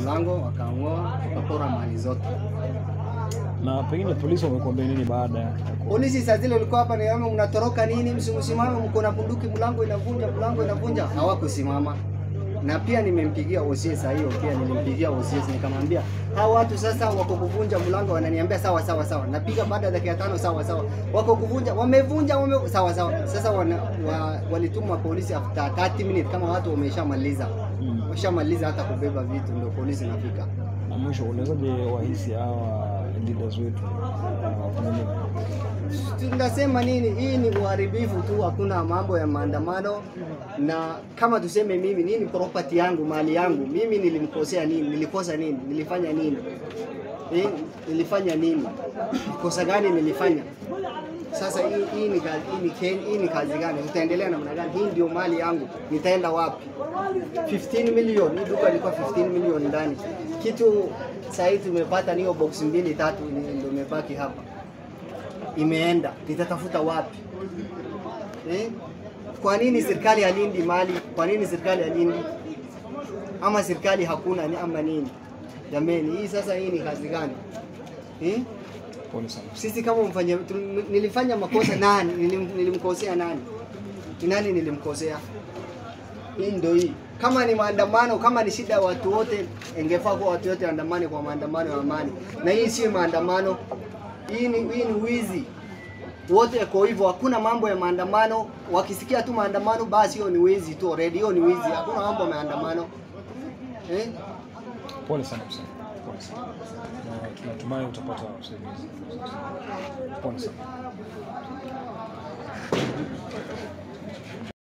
mlango, wakaang'oa, tukapora mali zote. Na pengine polisi wamekuambia nini baada ya Polisi saa zile ulikuwa hapa, niambia mnatoroka nini? Msimsimame, mko na bunduki, mlango inavunja, mlango inavunja. Hawakusimama. Na pia nimempigia OCS saa hiyo, pia nilimpigia OCS nikamwambia hao watu sasa wako kuvunja mlango, wananiambia sawa sawa sawa. Napiga baada ya dakika tano, sawa sawa, wako kuvunja, wamevunja, wame sawa sawa. Sasa wana, wa, walitumwa polisi after 30 minutes, kama watu wameshamaliza Mm. washamaliza hata kubeba vitu, ndio polisi nafika. na mwisho, unawezaje wahisi hawa leaders wetu uh, wafanye nini? tunasema nini? Hii ni uharibifu tu, hakuna mambo ya maandamano. Na kama tuseme mimi, nini property yangu, mali yangu, mimi nilimkosea nini? Nilikosa nini? Nilifanya nini? Eh, nilifanya nini? Kosa gani nilifanya? Sasa hii, hii, ni, kazi, hii, ni, ken- hii ni kazi gani? Utaendelea namna gani? Hii ndio mali yangu, nitaenda wapi? 15 million, hii duka ilikuwa 15 million ndani. Kitu sasa hivi tumepata ni hiyo box mbili tatu, ni- ndio imebaki hapa imeenda, nitatafuta wapi eh? Kwa nini serikali halindi mali? Kwa nini serikali halindi? Ama serikali hakuna ni ama nini? Jameni, hii sasa hii ni kazi gani eh? Pole sana. Sisi kama mfanya tu- nilifanya makosa nani? Nilim, nilimkosea nani? Ni nani nilimkosea? Hii ndio hii. Kama ni maandamano, kama ni shida ya watu wote, ingefaa kuwa watu wote waandamane kwa maandamano ya amani, na hii si maandamano. Hii ni, hii ni wizi. Wote kwa hivyo, hakuna mambo ya maandamano. Wakisikia tu maandamano, basi hiyo ni wizi tu already, hiyo ni wizi. Hakuna mambo ya maandamano eh? Pole sana Hussein. Pole sana. Na tunatumai utapata usaidizi. Pole sana.